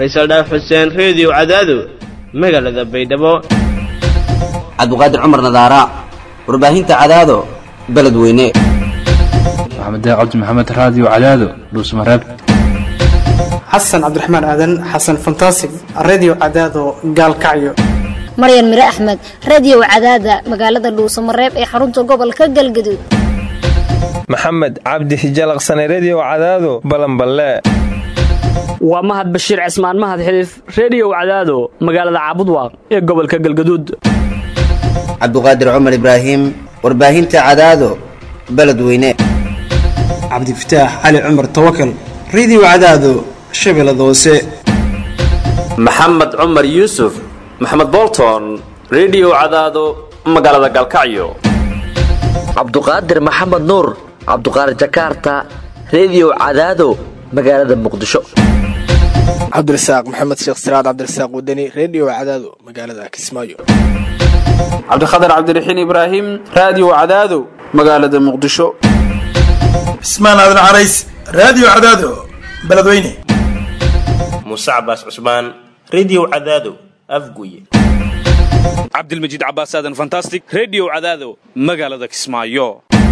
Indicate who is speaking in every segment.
Speaker 1: faysal dhaaf xuseen reediyo cadaado magaalada baydhabo
Speaker 2: cabdiqaadir cumar nadaara warbaahinta cadaado beledweyne
Speaker 3: maxamed cabdi maxamed raadiyo cadaado dhuusmareeb
Speaker 4: xasan cabdiraxmaan aadan xasan fantasig redio cadaado gaalkacyo
Speaker 5: maryan mire axmed radiyow cadaada magaalada dhuusamareeb ee xarunta gobolka galgaduud
Speaker 6: maxamed cabdi hijalaqsane rediyo cadaado balanballe
Speaker 7: waa mahad bashiir cismaan mahad xiliif rediyow cadaado magaalada caabudwaaq ee gobolka galgaduud
Speaker 2: cabdiqaadir cumar ibraahim warbaahinta cadaado beledweyne
Speaker 4: cabdifataax cali cumar tawakal redio cadaado shabeellada hoose
Speaker 8: maxamed cumar yuusuf maxamed bolton rediyo cadaado magaalada galkacyo
Speaker 9: cabduqaadir maxamed nuur cabduqaadir jakaarta rediyo cadaado magaalada muqdisho
Speaker 10: cabdirasaaq maxamed sheekh siraad cabdirasaaq wadani rediyo cadaado magaalada kismaayo
Speaker 11: cabdikhatar cabdiraxiin ibraahim raadiyo cadaado magaalada muqdisho
Speaker 12: cismaan aadan carays raadiyo cadaado beledweyne
Speaker 13: muuse cabaas cusmaan rediyo cadaado afguye
Speaker 14: cabdilmajiid cabaas aadan fantastic rediyo cadaado magaalada kismaayo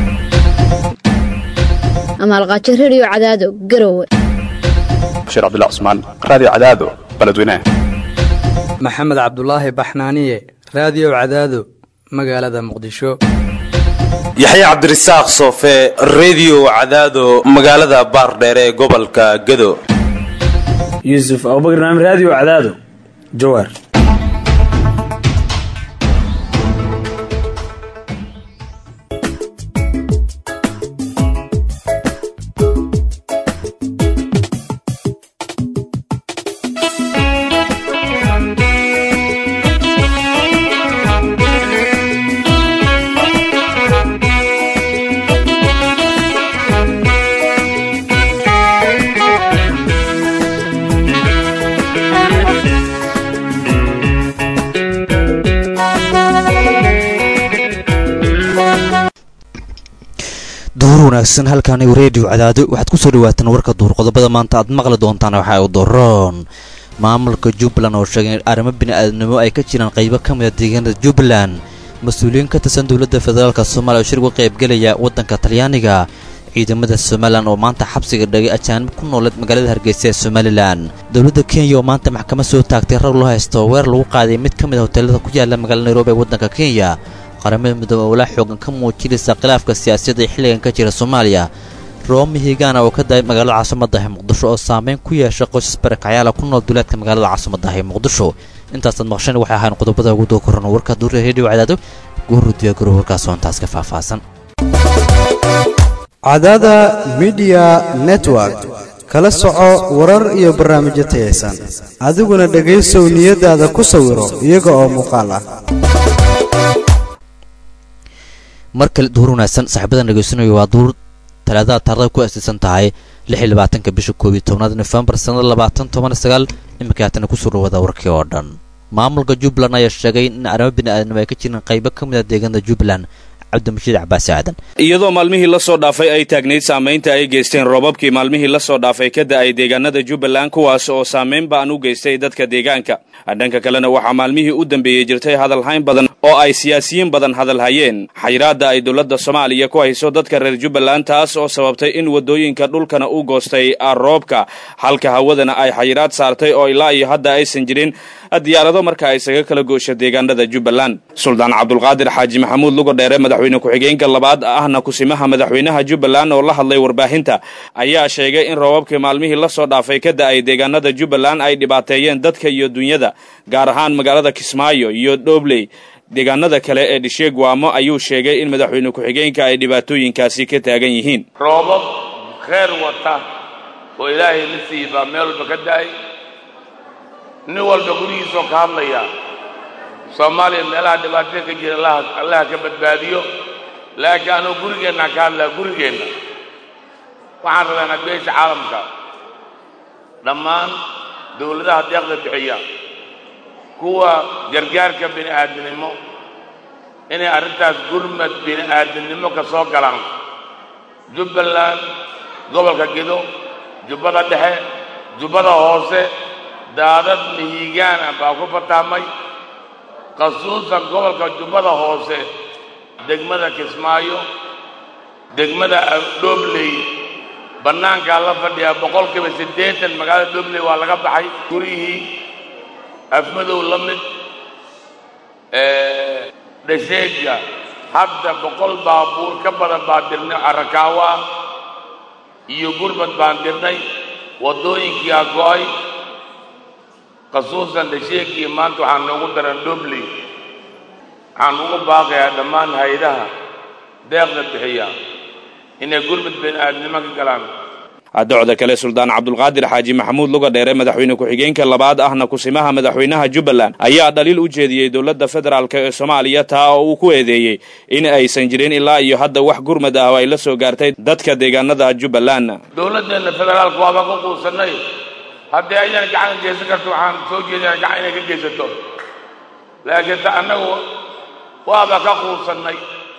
Speaker 5: amaalqaajo rediyo cadaado garowe
Speaker 15: bashiir cabdilla cusmaan raadiyo cadaado beledweyne
Speaker 16: maxamed cabdulaahi baxnaaniye raadiyo cadaado magaalada muqdisho
Speaker 17: yaxya cabdirasaaq soofe rediyo cadaado magaalada baardheere ee gobolka gado
Speaker 18: yuusuf abubakar naam raadiyo cadaado jawaar
Speaker 19: wanaagsan halkaani reediyo cadaado waxaad kusoo dhawaataan warka duur qodobada maanta aad maqli doontaan waxa u daroon maamulka jubbaland oo sheegay in arrimo bini'aadnimo ay ka jiraan qaybo ka mida deegaanada jubbaland mas-uuliyiin ka tirsan dowladda federaalk soomaaliya oo shir uga qaybgelaya waddanka talyaaniga ciidamada somalilan oo maanta xabsiga dhagay ajaanib ku nooleed magaalada hargeysa ee somalilan dowladda kenya oo maanta maxkamad soo taagtay rag loo haysto weer lagu qaaday mid ka mid a hoteelada ku yaala magaalada nairobi ee waddanka kenya qaramada midoobe oo la xoogan ka muujinaysa khilaafka siyaasadda ee xilligan ka jira soomaaliya roomi higaana oo ka dahay magaalada caasimadaah muqdisho oo saameyn ku yeesha qoysas barakacyaala ku nool duleedka magaalada caasimadaah ee muqdisho intaasaad maqshan waxay ahayn qodobada ugu doo koran warka duurya reediyo cadaado guuru diyaagaro warkaas oo intaas ka faahfaahsan
Speaker 20: cadaada midiya network kala soco warar iyo barnaamijyo tayaysan adiguna dhegaysow niyadaada ku sawiro iyaga oo muuqaal ah
Speaker 19: mar kale duur wanaagsan saaxiibadan dhegaysanayo waa duur talaadada taarada ku aasaysan tahay lix iyo labaatanka bisha koob iyo tobnaad nofembar sannada labaatan toban sagaal iminka haatana kusoo dhawada warkii oo dhan maamulka jubbaland ayaa sheegay in arrimo bini'aadnimo ay ka jiraan qaybo ka mid a deegaanada jubbaland cabdimashiid cabaasi aadan
Speaker 14: iyadoo maalmihii la soo dhaafay ay taagnayd saamaynta ay geysteen roobabkii maalmihii la soo dhaafay ka da'ay deegaanada jubbaland kuwaas oo saamayn ba'an u geystay dadka deegaanka dhanka kalena waxaa maalmihii u dambeeyey jirtay hadalhayn badan oo ay siyaasiyiin badan hadalhayeen xayiraadda ay dowladda soomaaliya ku hayso dadka reer jubbaland taas oo sababtay in waddooyinka dhulkana u goostay roobka halka hawadana ay xayiraad saartay oo ilaa iyo hadda aysan jirin diyaarado marka ay isaga kala goosho deegaanada jubbaland suldaan cabdulqaadir xaaji maxamuud lugo dheere madaxweyne ku-xigeenka labaad ahna kusimaha madaxweynaha jubbaland oo la hadlay warbaahinta ayaa sheegay in roobabkii maalmihii la soo dhaafay ka da'ay deegaanada jubbaland ay dhibaateeyeen dadka iyo dunyada gaar ahaan magaalada kismaayo iyo dhobley deegaanada kale ee dhisheegwaamo ayuu sheegay in madaxweyne ku-xigeenka ay dhibaatooyinkaasi ka taagan yihiin
Speaker 2: roobab kheyr wata oo ilaahay la siiyey baa meel walba ka da'ay nin walba gurigiisoo ka hadlaya soomaaliya meelaha dhibaatada ka jira allaha ka badbaadiyo laakiin anuu gurigeennaa ka hadlaa gurigeenna waxaan rabaynaa beesha caalamka dhammaan dawladaha deeqda bixiya kuwa gargaarka bini aadamnimo inay arrintaas gurmad bini aadamnimo ka soo galaan jubbaland gobolka gedo jubbada dhexe jubbada hoose daadad mihigaan ah baa ku fataamay khasuusan gobolka jubbada hoose degmada kismaayo degmada dhobley bannaankaa la fadhiyaa boqolkiiba siddeetan magaalada dhobley waa laga baxay gurihii afmadow la mid dhasheega hadda boqol baabuur ka badan baan dirnay arakaawo ah iyo gurbad baan dirnay waddooyinkii a go'ay khasuusan dhasheegii maanta waxaan noogu daran dhobley waxaan ugu baaqayaa dhammaan hay-adaha deeqda bixiya inay gurbad bini-aadnimo ka galaan
Speaker 14: docda kale suldaan cabdulqaadir xaaji maxamuud luga dheere madaxweyne ku-xigeenka labaad ahna kusimaha madaxweynaha jubbaland ayaa dhaliil u jeediyey dowladda federaalk ee soomaaliya taa oo uu ku eedeeyey in aysan jirin ilaa iyo hadda wax gurmad ah oo ay la soo gaartay dadka deegaanada jubbaland
Speaker 2: dowladdeenna federaalka waaba ka quusanay haddii aydan gacan ka geysan karto waxaan soo jeedina gacan inay ka geysato laakiin ta annagu waaba ka quusannay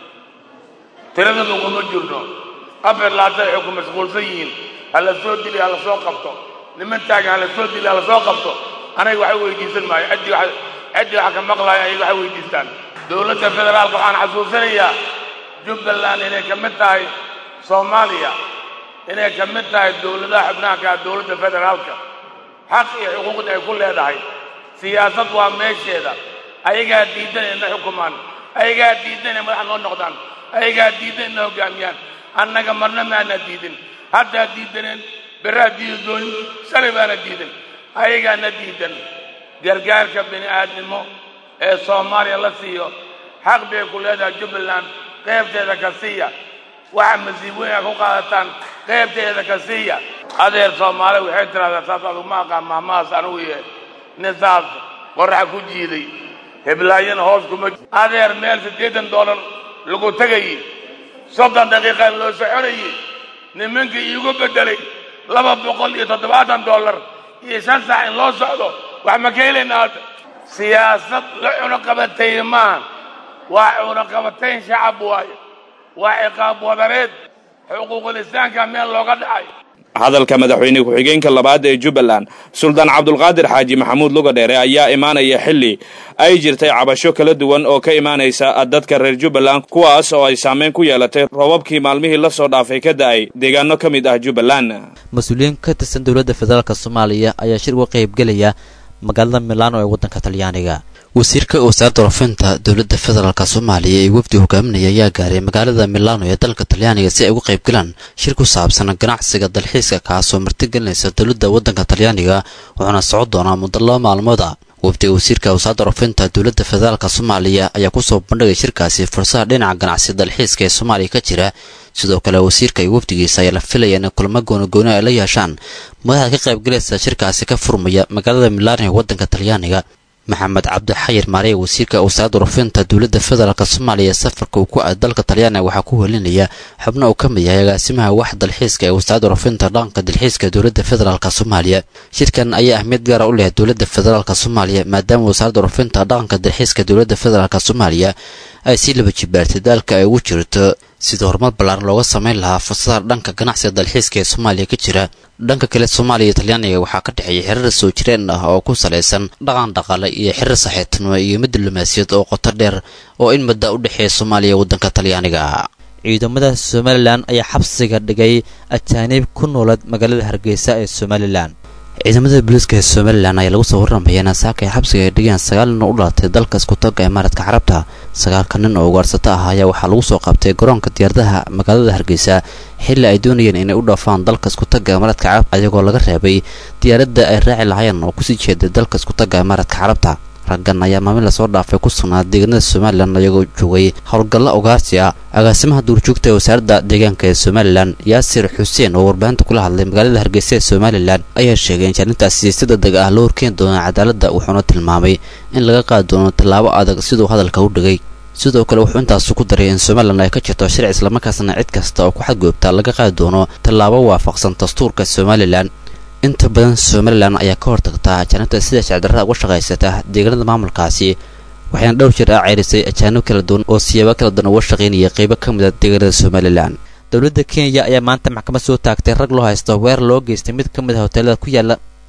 Speaker 2: tirada laguma jirno afar laatan waxay ku mashquulsan yihiin hala soo dili hala soo qabto niman taagan hala soo dili hala soo qabto anaga waxay weydiisan maayo ciddii wax ciddii waxa ka maqlaaya ayaga waxay weydiistaan dowladda federaalka waxaan xasuusanayaa jubbaland inay ka mid tahay soomaaliya inay ka mid tahay dowladaha xubnaha ka ah dowladda federaalka xaq iyo xuquuqda ay ku leedahay siyaasad waa meesheeda ayagaa diidan inay na xukumaan ayagaa diidan inay madax noo noqdaan ayagaa diidan inay hoggaamiyaan annaga marna maana diidin haddaa diidaneen beraa diidi doonin shalay baana diidan ayagaana diidan gargaarka bini aadnimo ee soomaaliya la siiyo xaq bay ku leedahay jubbaland qaybteeda ka siiya waxa masiibooyinka ku qaadataan qaybteeda ka siiya adeer soomaali waxay tidhahdaa saas adugu ma aqaan mahmahaas anugu yee nin saas qorraxa ku jiiday heblaayana hoos kuma adeer meel siddeetan doolar lagu tegayey soddon daqiiqaan loo soconayey nimankii iigu beddelay laba boqol iyo toddobaatan dollar iyo shan saac in loo socdo wax ma ka helaynaa hadda siyaasad la cunuqabatayn maaha waa cunuqabatayn shacab waayo waa ciqaab wadareed xuquuqul islaamka meel looga dhacay
Speaker 14: hadalka madaxweyne ku-xigeenka labaad ee jubbaland suldaan cabdulqaadir xaaji maxamuud luga dheere ayaa imaanaya xilli ay jirtay cabasho kala duwan oo ka imaanaysa dadka reer jubbaland kuwaas oo ay saameyn ku yeelatay roobabkii maalmihii la soo dhaafay ka da'ay deegaano ka mid ah jubbaland
Speaker 19: mas-uuliyiin ka tirsan dowladda federaalk soomaaliya ayaa shir uga qaybgelaya magaalada milaano ee waddanka talyaaniga wasiirka wasaaradda warfinta dowladda federaalk soomaaliya ee wafdi hogaaminaya ayaa gaaray magaalada milaano ee dalka talyaaniga si ay uga qayb galaan shir ku saabsan ganacsiga dalxiiska kaasoo martigelinaysa dowladda waddanka talyaaniga wuxuuna socon doonaa muddo laba maalmooda wafdiga wasiirka wasaaradda warfinta dowladda federaalk soomaaliya ayaa kusoo bandhigay shirkaasi fursada dhinaca ganacsi dalxiiska ee soomaaliya ka jira sidoo kale wasiirka iyo wafdigiisa ayaa la filaya in kulamo goonagooni ay la yeeshaan madaxda ka qaybgalaysa shirkaasi ka furmaya magaalada milaano ee waddanka talyaaniga maxamed cabdi xayir maarey wasiirka wasaaradda warfinta dowladda federaalk soomaaliya safarka uu ku aad dalka talyaaniga waxaa ku helinaya xubno uu ka mid yahay agaasimaha wax dalxiiska ee wasaaradda warfinta dhaqanka dalxiiska dowladda federaalk soomaaliya shirkan ayaa ahmiyad gaara u leh dowladda federaalk soomaaliya maadaama wasaaradda warfinta dhaqanka dalxiiska dowladda federaalk soomaaliya ay sii laba jibaartay daalka ay ugu jirto sida horumar ballaaran looga samayn lahaa fursada dhanka ganacsiga dalxiiska ee soomaaliya ka jira dhanka kale soomaaliya iyo talyaaniga waxaa ka dhexeeya xiriir soo jireen ah oo ku salaysan dhaqan dhaqaale iyo xiriir saxiibtinimo iyo mid diblomaasiyad oo qoto dheer oo in mudda u dhexeeya soomaaliya waddanka talyaaniga ciidamada somalilan ayaa xabsiga dhigay ajaaniib ku noolad magaalada hargeysa ee somalilan ciidamada booliiska ee somalilan ayaa lagu soo warramaya in saaka ay xabsiga ay dhigeen sagaal nin oo u dhalatay dalka iskutaga imaaradka carabta sagaalka nin oo ugaarsato ah ayaa waxaa lagu soo qabtay garoonka diyaaradaha magaalada hargeysa xilli ay doonayeen inay u dhaafaan dalka iskutaga imaaradka carabta ayagoo laga reebay diyaaradda ay raaci lahaayeen oo kusii jeeday dalka iskutaga imaaradka carabta raggan ayaa maalmin lasoo dhaafay ku sugnaa deegaanada somalilan ayagoo joogay howlgalla ugaarsi ah agaasimaha duurjoogta ee wasaaradda deegaanka ee somalilan yaasir xuseen oo warbaahinta kula hadlay magaalada hargeysa ee somalilan ayaa sheegay in jaarintaasi si degdeg ah loo horkeeni doono cadaaladda wuxuuna tilmaamay in laga qaadi doono tallaabo adag siduu hadalka u dhigay sidoo kale wuxuu intaasu ku daray in somalilan ay ka jirto sharci islamarkaasna cid kasta oo ku xadgoobta laga qaadi doono tallaabo waafaqsan dastuurka somalilan inta badan somalilan ayaa ka hortagtaa ajaanibta sida shacdarrada uga shaqaysata deegaanada maamulkaasi waxayna dhowr jir ah ceyrisay ajaanib kala duwan oo siyaabo kala duwan uga shaqaynaya qeybo ka mid a deegaanada somalilan dowladda kenya ayaa maanta maxkamad soo taagtay rag loo haysto weer loo geystay mid ka mid ah hoteelada ku yaala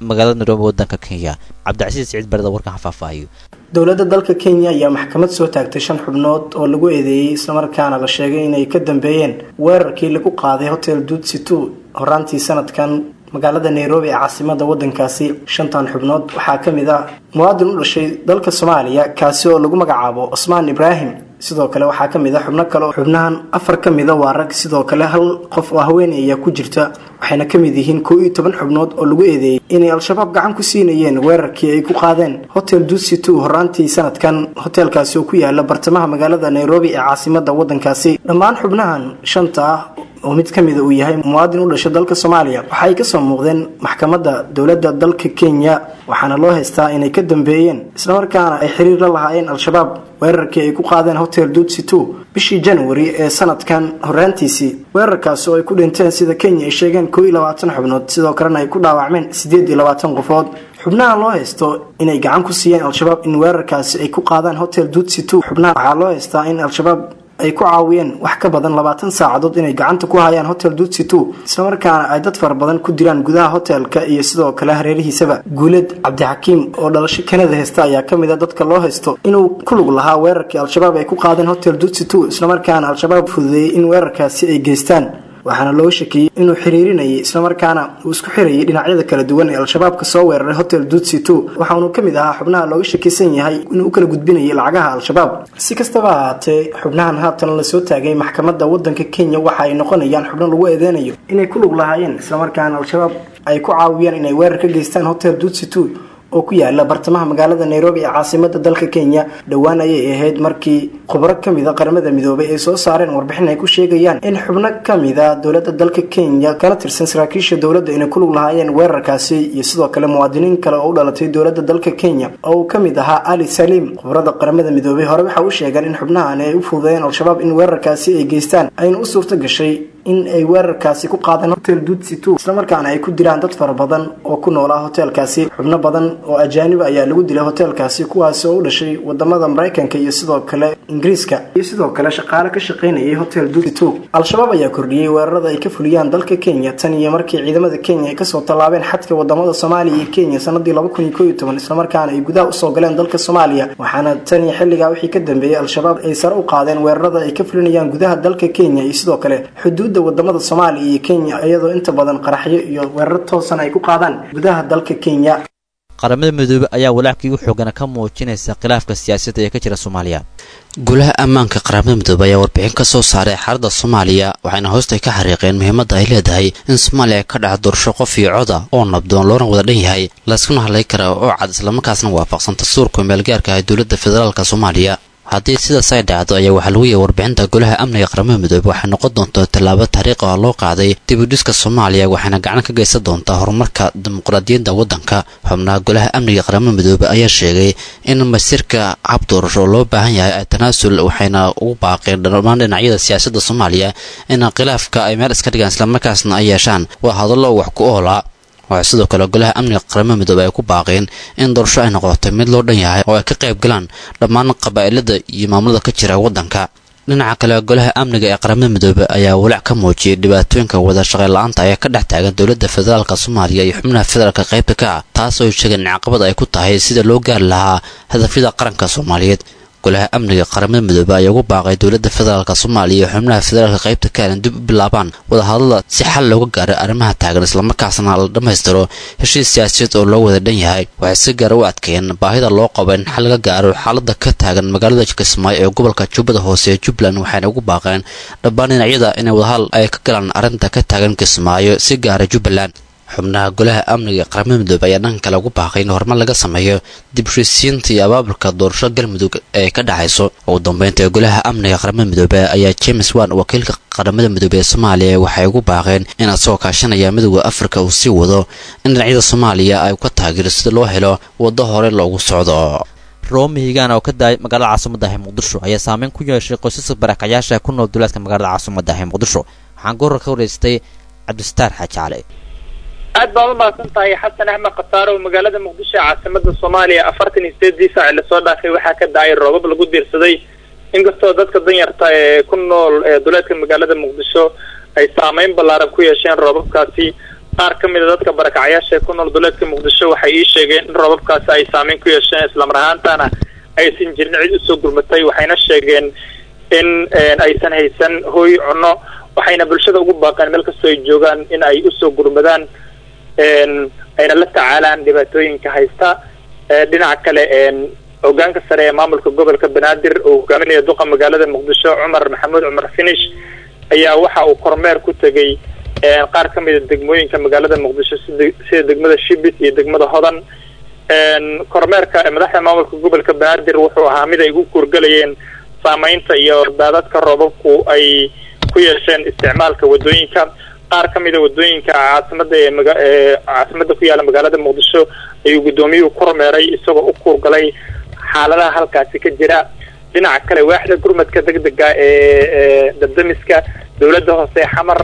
Speaker 19: magaalada nairobi wadanka kenya cabdicasiis siciid barada warkan xafaafahayo
Speaker 4: dowladda dalka kenya ayaa maxkamad soo taagtay shan xubnood oo lagu eedeeyey islamarkaana la sheegay inay ka dambeeyeen weerarkii lagu qaaday hotel dutsi two horaantii sanadkan magaalada nairobi ee caasimada wadankaasi shantan xubnood waxaa ka mid ah muwaadin u dhashay dalka soomaaliya kaasi oo lagu magacaabo cusmaan ibraahim sidoo kale waxaa ka mid a xubno kale oo xubnahan afar ka mida waa rag sidoo kale hal qof oo haweeney ayaa ku jirta waxayna ka mid yihiin koo iyo toban xubnood oo lagu eedeeyey inay al-shabaab gacan ku siinayeen weerarkii ay ku qaadeen hotel dutsi two horaantii sanadkan hoteelkaasi oo ku yaala bartamaha magaalada nairobi ee caasimada wadankaasi dhammaan xubnahan shanta ah oo mid ka mida uu yahay muwaadin u dhashay dalka soomaaliya waxaay kasoo muuqdeen maxkamadda dowladda dalka kenya waxaana loo haystaa inay ka dambeeyeen islamarkaana ay xiriir la lahaayeen al-shabaab weerarkii ay ku qaadeen hotel dutsi two bishii januari ee sanadkan horaantiisii weerarkaasi oo ay ku dhinteen sida kenya ay sheegeen koo iyo labaatan xubnood sidoo kalena ay ku dhaawacmeen siddeed iyo labaatan qofood xubnaha loo haysto inay gacan ku siiyeen al-shabaab in weerarkaasi ay ku qaadaan hotel dutsi two xubnaha waxaa loo haystaa in al-shabaab ay ku caawiyeen wax ka badan labaatan saacadood inay gacanta ku hayaan hotel dutsi two islamarkaana ay dad fara badan ku dilaan gudaha hotelka iyo sidoo kale hareerihiisaba guuled cabdixakiim oo dhalasho kanada haysta ayaa ka mid a dadka loo haysto inuu ku lug lahaa weerarkii al-shabaab ay ku qaadeen hotel dutsi two islamarkaana al-shabaab fududeeyey in weerarkaasi ay geystaan waxaana looga shakiyey inuu xiriirinayay islamarkaana uu isku xirayay dhinacyada kala duwan ee al-shabaabka soo weeraray hotel dutsi two waxaunu ka mid ahaa xubnaha looga shakisan yahay inuu u kala gudbinayay lacagaha al-shabaab si kastaba ahaatee xubnahan haatan lasoo taagay maxkamadda wadanka kenya waxa ay noqonayaan xubno lagu eedeynayo inay ku lug lahaayeen islamarkaana al-shabaab ay ku caawiyaan inay weerar ka geystaan hotel dutsi two oo ku yaala bartamaha magaalada nairobi ee caasimada dalka kenya dhowaan ayay ahayd markii khubro kamid a qaramada midoobay ay soo saareen warbixin ay ku sheegayaan in xubno kamida dowlada dalka kenya kana tirsan saraakiisha dowladda inay ku lug lahaayeen weerarkaasi iyo sidoo kale muwaadiniin kale oo u dhalatay dowlada dalka kenya oo uu kamid ahaa ali saliim khubrada qaramada midoobay hore waxa u sheegeen in xubnahani ay u fududeeyeen al-shabaab in weerarkaasi ay geystaan ayna u suurto gashay in ay weerarkaasi ku qaadeen hotel dutsi two islamarkaana ay ku dilaan dad fara badan oo ku noolaa hoteelkaasi xubno badan oo ajaaniba ayaa lagu dilay hoteelkaasi kuwaasi oo u dhashay wadamada maraykanka iyo sidoo kale ingiriiska iyo sidoo kale shaqaale ka shaqaynayay hotel dutsi two al-shabaab ayaa kordhiyey weerarada ay ka fuliyaan dalka kenya tan iyo markii ciidamada kenya ay kasoo tallaabeen xadka wadamada soomaaliya iyo kenya sanadii laba kun iyo koo iyo toban islamarkaana ay gudaha usoo galeen dalka soomaaliya waxaana tan iyo xilligaa wixii ka dambeeyey al-shabaab ay sare u qaadeen weerarada ay ka fulinayaan gudaha dalka kenya iyo sidoo kale xuduud wadamada soomaaliya iyo kenya iyadoo inta badan qaraxyo iyo weerar toosan ay ku qaadaan gudaha dalka kenya
Speaker 19: qaramada midoobe ayaa walaackii u xoogana ka muujinaysa khilaafka siyaasadda ee ka jira soomaaliya
Speaker 21: golaha ammaanka qaramada midoobe ayaa warbixin ka soo saaray xaaladda soomaaliya waxayna hoosta ka xariiqeen muhiimadda ay leedahay in soomaaliya ka dhaca doorasho qof iyo coda oo nabdoon loona wada dhan yahay layskuna hadlay kara oo cad islamarkaasna waafaqsan dastuurka meelgaarka ah dowladda federaalka soomaaliya haddii sidaas ay dhacdo ayaa waxaa lagu yahay warbixinta golaha amniga qaramada midoobe waxay noqon doontaa tallaabo taariikh ah loo qaaday dibudhiska soomaaliya waxayna gacan ka geysan doontaa horumarka dimuqraadiyadda waddanka xubnaha golaha amniga qaramada midoobe ayaa sheegay in masirka hab doorasho loo baahan yahay ay tanaasul waxayna ugu baaqeen dhammaan dhinacyada siyaasadda soomaaliya in khilaafka ay meel iska dhigaan islamarkaasna ay yeeshaan waa hadallo wax ku oola waxaa sidoo kale golaha amniga qaramada midoobe ay ku baaqeen in doorasho ay noqotay mid loo dhan yahay oo ay ka qayb galaan dhammaan qabaa'ilada iyo maamulada ka jira waddanka dhinaca kale golaha amniga ee qaramada midoobe ayaa walaac ka muujiyay dhibaatooyinka wada shaqayn la-aanta ee ka dhex taagan dowladda federaalka soomaaliya iyo xubnaha federaalka qaybta ka ah taas oo sheegeen caqabad ay ku tahay sida loo gaari lahaa hadafyada qaranka soomaaliyeed golaha amniga qaramada midoobe ayaa ugu baaqay dowladda federaalka soomaaliya iyo xubnaha federaalka qaybta kaalan dib u bilaabaan wadahadalada si xal looga gaaro arrimaha taagan islamarkaasna la dhammaystiro heshiis siyaasadeed oo loo wada dhan yahay waxay si gaara u adkeeyeen baahida loo qabo in xal laga gaaro xaalada ka taagan magaalada kismaayo ee gobolka jubbada hoose ee jubbaland waxayna ugu baaqeen dhammaan dhinacyada inay wadahadal ay ka galaan arrinta ka taagan kismaayo si gaara jubbaland xubnaha golaha amniga qaramada midoobe ayaa dhanka kale ugu baaqay in horumar laga sameeyo dib heshiisiinta iyo abaabulka doorasho galmudug ee ka dhacayso ugu dambeynta golaha amniga qaramada midoobe ayaa james wan wakiilka qaramada midoobe ee soomaaliya waxay ugu baaqeen in asagoo kaashanaya midooda afrika uu sii wado in dhinacyada soomaaliya ay ka taageero sida loo helo waddo hore loogu socdo
Speaker 19: roomi higaan oo ka daayay magaalada caasimadaah muqdisho ayaa saameyn ku yeeshay qoysaska barakacayaasha ku nool duleedka magaalada caasimadaah muqdisho waxaan goor ka wareystay cabdisataar xaaji cali
Speaker 22: aad baad u mahadsan tahay xasan axmed khataare oo magaalada muqdisho ee caasimada soomaaliya afartan iyo sideedii saaci lasoo dhaafay waxaa ka dhacay roobab lagu diirsaday inkastoo dadka danyarta ee ku nool ee duleedka magaalada muqdisho ay saameyn ballaaran ku yeesheen roobabkaasi qaar ka mid a dadka barakacayaasha ee ku nool duleedka muqdisho waxay ii sheegeen in roobabkaasi ay saameyn ku yeesheen islamar ahaantana aysan jirin cid usoo gurmatay waxayna sheegeen in aysan haysan hooy cunno waxayna bulshada ugu baaqeen meel kastoo ay joogaan in ay usoo gurmadaan ayna la tacaalaan dhibaatooyinka haysta dhinaca kale hogaanka sare ee maamulka gobolka banaadir oo hogaaminaya duqa magaalada muqdisho cumar maxamuud cumar finish ayaa waxa uu kormeer ku tegey qaar ka mid a degmooyinka magaalada muqdisho sida degmada shibis iyo degmada hodan kormeerka madaxda maamulka gobolka banaadir wuxuu ahaa mid ay ugu kuurgalayeen saameynta iyo daadadka roobabku ay ku yeesheen isticmaalka wadooyinka qaar ka mid a wadooyinka caasimada ee maga ee caasimada ku yaala magaalada muqdisho ayuu guddoomiyuhu kormeeray isagoo u kuurgalay xaaladaha halkaasi ka jira dhinaca kale waaxda gurmadka degdega ee dabdamiska dowladda hoose xamar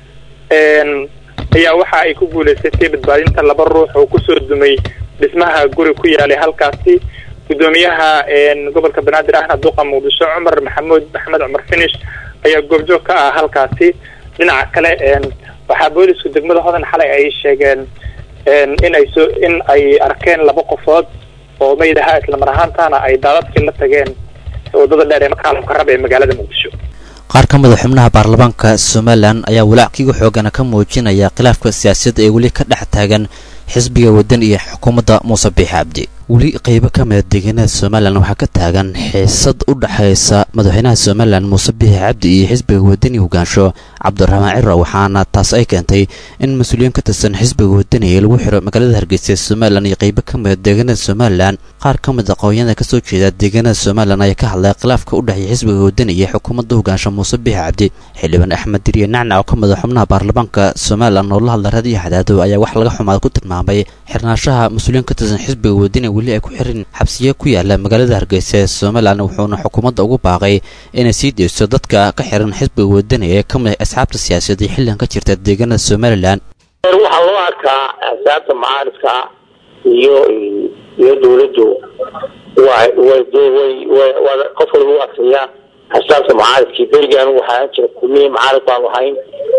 Speaker 22: ayaa waxa ay ku guuleysatay badbaadinta laba ruux oo kusoo dumay dhismaha guri ku yaalay halkaasi guddoomiyaha gobolka banaadir ahna duqa muqdisho cumar maxamuud maxamed cumar finish ayaa goobjoog ka ah halkaasi dhinaca kale waxaa boolisku degmada hodan xalay ay sheegeen in ay soo in ay arkeen laba qofood oo meyd ahaa islamar ahaantana ay daadadkii la tageen wadada dheer ee makaalamka rab ee magaalada muqdisho
Speaker 21: qaar ka mida xubnaha baarlamaanka somalilan ayaa walaaciga xoogana ka muujinaya khilaafka siyaasadda ee weli ka dhex taagan xisbiga waddan iyo xukuumadda muuse biixi cabdi weli qeybo ka mida deegaanada somalilan waxaa ka taagan xiisad u dhexaysa madaxweynaha somalilan muuse biixi cabdi iyo xisbiga wadani hogaansho cabdiraxmaan ciro waxaana taas ay keentay in mas-uuliyiin ka tirsan xisbiga wadani ee lagu xiro magaalada hargeysa ee somalilan iyo qeybo ka mida deegaanada somalilan qaar ka mid aqoonyada kasoo jeeda deegaanada somalilan ayaa ka hadlay khilaafka u dhexeeya xisbiga wadani iyo xukuumadda hogaansho muuse biixi cabdi xildhibaan axmed diriye nacnac oo ka mid a xubnaha baarlamaanka somalilan oo la hadla raadiyo xadaado ayaa wax laga xumaad ku tilmaamay xirnaashaha mas-uuliyiin ka tirsan xisbiga wadani weli ay ku xirin xabsiye ku yaala magaalada hargeysa ee somalilan wuxuuna xukuumadda ugu baaqay inay sii deyso dadka ka xiran xisbiga wadani ee ka mid asxaabta siyaasadeed xilligan ka jirta deegaanada somalilan
Speaker 1: waxaa loo arkaa axsaabta mucaaridka iyo iyo dawladdu way way way way qof walba u arkayaa axsaabta mucaaridkii berigan waxaa jira kulmiye mucaarid baanu ahayn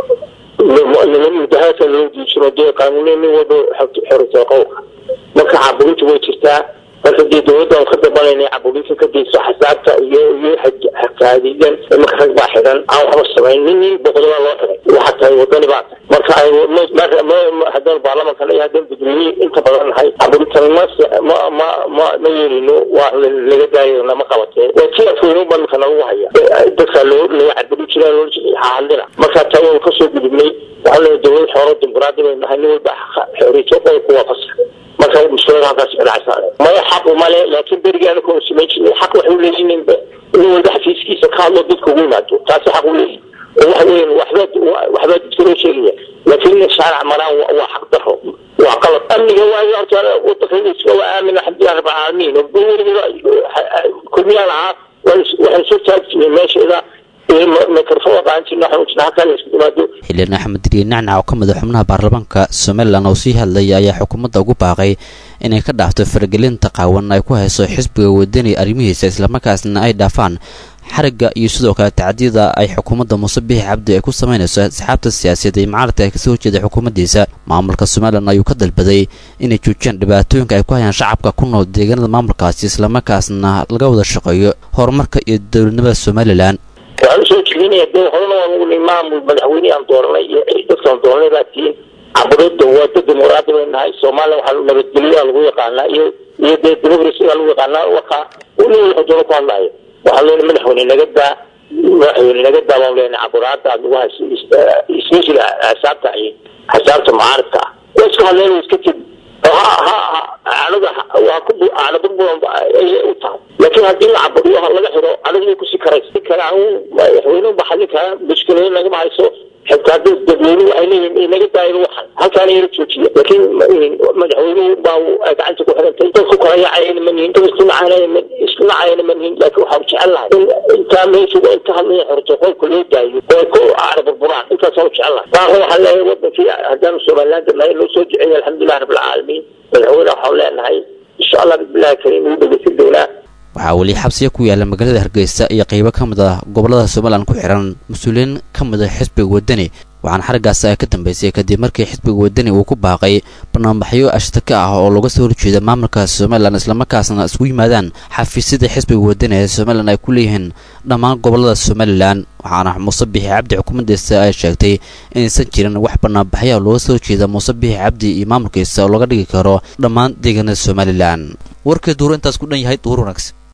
Speaker 1: mudahaadka loo diijiro dee qaanuuniya nin walba xorisa qowlka marka caburinta way jirtaa marka dee dawladda aan ka dabanayna caburinta ka dayso xasaabta iyo iyo xakaadidan marka rag baa xidan aan waxba samayn nin nin boqodobaa loo xiday waxaa tahay wadani baa tahay marka ay haddaan baarlamanka iyo haddaan gudoomiye inta badan nahay caburintan ma ma ma ma ma yeelino waa laga daayo lama qabatee waa kii afweyne ba marka nagu haya dadka loo laga caburin jiraa loo hadlina marka taa waan kasoo gudubnay waxaa leeyahay dawlad xooro dimuqraadi bay nahay nin walba xoriyto qodobka waa fasax marka mushkilada halkaas ka dhacaysa maya xaq male laakiin berigaana koo samayn jirin xaq waxay uleeyihin nin walba xafiiskiisa ka hadlo dadka ugu yimaado taasi xaq uleeyihin oo waxa weyan waxbaa waxbaa dadka loo sheegaya laakiin in shaarac maraan waa xaq daro waa qalad amniga waayo horta wadanka iska waa aamin alxamdulilah rabbil caalamiin oo weliba kulmiyaan ahaa waxaan soo taagi jirnay meesheeda
Speaker 21: xildhibaan axmed diriye nacnac oo ka mid a xubnaha baarlamaanka somalilan oo sii hadlaya ayaa xukuumadda ugu baaqay inay ka dhaafto faragelinta qaawan ay ku hayso xisbiga wadani arrimihiisa islamarkaasna ay dhaafaan xarigga iyo sidoo kale tacdiyada ay xukuumadda muuse biixi cabdi ay ku samaynayso asxaabta siyaasadeed ee mucaaradka ay kasoo horjeeda xukuumaddiisa maamulka somalilan ayuu ka dalbaday inay joojiyaan dhibaatooyinka ay ku hayaan shacabka ku nool deegaanada maamulkaasi islamarkaasna laga wada shaqeeyo horumarka iyo dowladnimada somalilan
Speaker 1: waxaan usoo jeedinaya de horena waan ugu maamul madaxweyne aan dooranay iyo dadkaan dooranay baa tihiin caburidda waa dad dimuqraadi bay nahay soomaaliya waxaa nabadgelyaa lagu yaqaanaa iyo iyo dee democracyga lagu yaqaanaa wakaa nin wuxuu doono ku hadlaayo waxaan leenahay madaxweyne naga daa madaxweyne naga daa baan leenahay caburaada aad nagu hayso especially xisaabta xisaabta mucaaridka ah waa iska hadleen iska tegi ha ha anaga waa ku anabad badan ayay u tahay laakiin haddii la caburiyo laga xiro anaga way kusii karaysa si kale aan madaxweyne ba xallin karaa mushkilada nagama hayso xitaa dad dadweynuhu ay leeyihin inaga daayin waxan halkaana yara joojiya laakiin madaxweynuhu baa gacanta ku xirantay dadku kala yacayana ma nihin dad isku nacayana isku nacayana ma nihin laakiin waxaan jecel lahay in intaa meesha inta hadlaya xorto qolka loo daayo oo ku aara burburaan intaasaan jecel lahay baaqo waxaan leeyahay wadankii haddaanu somaliland nahay loo soo duceeya alxamdulilah rabbilcaalamiin madaxweyne waxaan leenahay insha allah bismillahi kariim wuu dhegeysan doonaa
Speaker 21: waxaa weli xabsiya ku yaala magaalada hargeysa iyo qeybo ka mid ah gobolada somalilan ku xiran mas-uuliyiin ka mid a xisbiga wadani waxaana xariggaasi ay ka dambeysay kadib markii xisbiga wadani uu ku baaqay banaanbaxyo ashtaka ah oo looga soo horjeeda maamulka somalilan islamarkaasna isku yimaadaan xafiisyada xisbiga wadani ee somalilan ay ku leeyihiin dhammaan gobolada somalilan waxaana muuse bixi cabdi xukuumaddiisa ay sheegtay inaysan jirin wax banaanbaxyaa looga soo horjeeda muuse bixi cabdi iyo maamulkiisa oo laga dhigi karo dhammaan deegaanada somalilan warkii duuru intaas ku dhan yahay duur wanaagsan